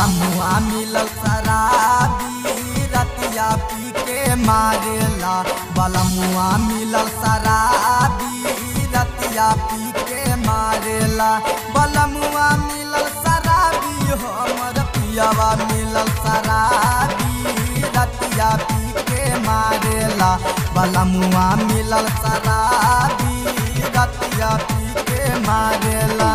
बलमुआ मिलल शराबी रतिया पी के मारेला बलमुआ मिलल शराबी रतिया पी के मारेला बलमुआ मिलल शराबी हमर पियावा मिलल शराबी रतिया पी के मारेला बलमुआ मिलल शराबी रतिया पी के मारेला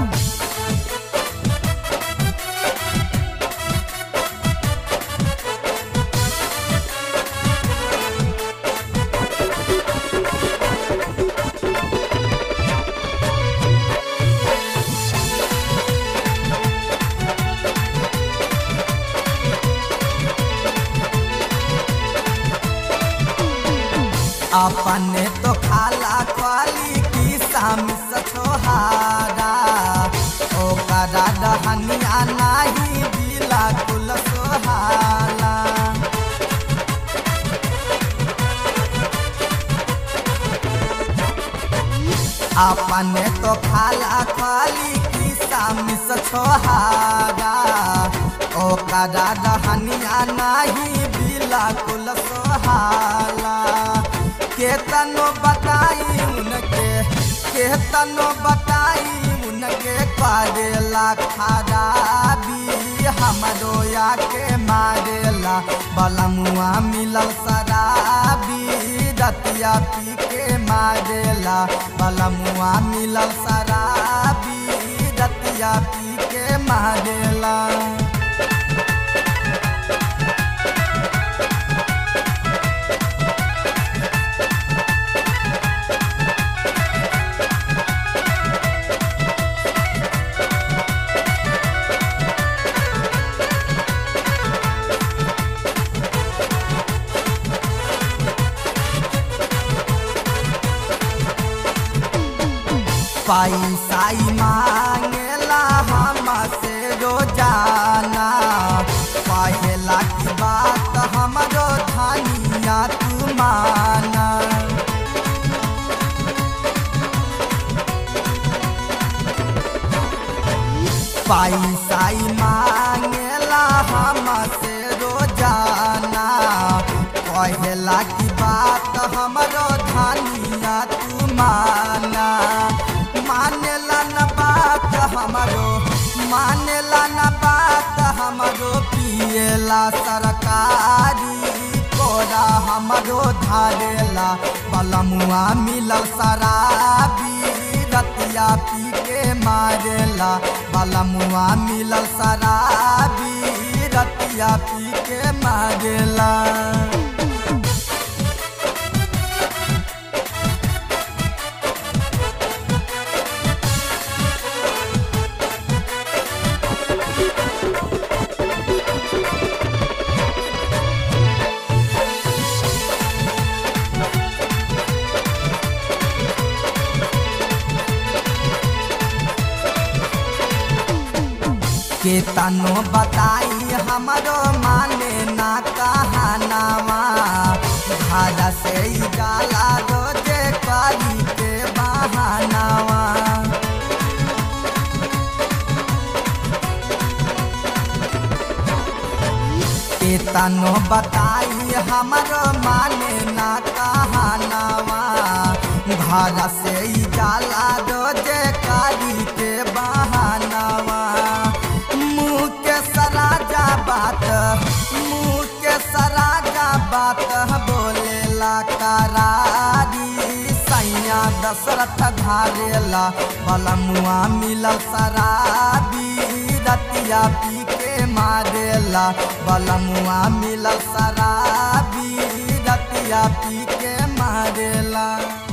अपने तो खाला खाली की साम सछोहारा ओकरा दहनिया नाही बिला कुल सोहाला अपने तो खाला खाली की साम सछोहारा ओकरा दहनिया नाही बिला कुल सोहाला केतनो बताई उनके केतनो बताई उनके करेला खराबी हमरो के मारेला बलमुआ मिलल शराबी रतिया पी के मारेला बलमुआ मिलल शराबी रतिया पी के मारेला पैसाई मांगेला हमसे रोजाना पहला की बात हमरो धनिया तू माना पैसाई मांगेला हमसे रोजाना पहला की बात हमरो धनिया तू माना मानेला न बात हमरो मानेला न बात हमरो पिएला सरकारी कोरा हमरो धारेला बलमुआ मिलल शराबी रतिया पी के मारेला बलमुआ मिलल शराबी रतिया पी के मारेला के तनो बताई हमरो माने ना कहानावा घर से ही गाला रोजे करी के बहानावा के तनो बताई हमरो माने ना कहानावा घर से ही गाला रोजे करी के बहानावा मुँह के सराजा बात मुँह के सराजा बात बोलेला करारी सैया दशरथ धारेला बलमुआ मिलल शराबी रतिया पी के मारेला बलमुआ मिलल शराबी रतिया पी के मारेला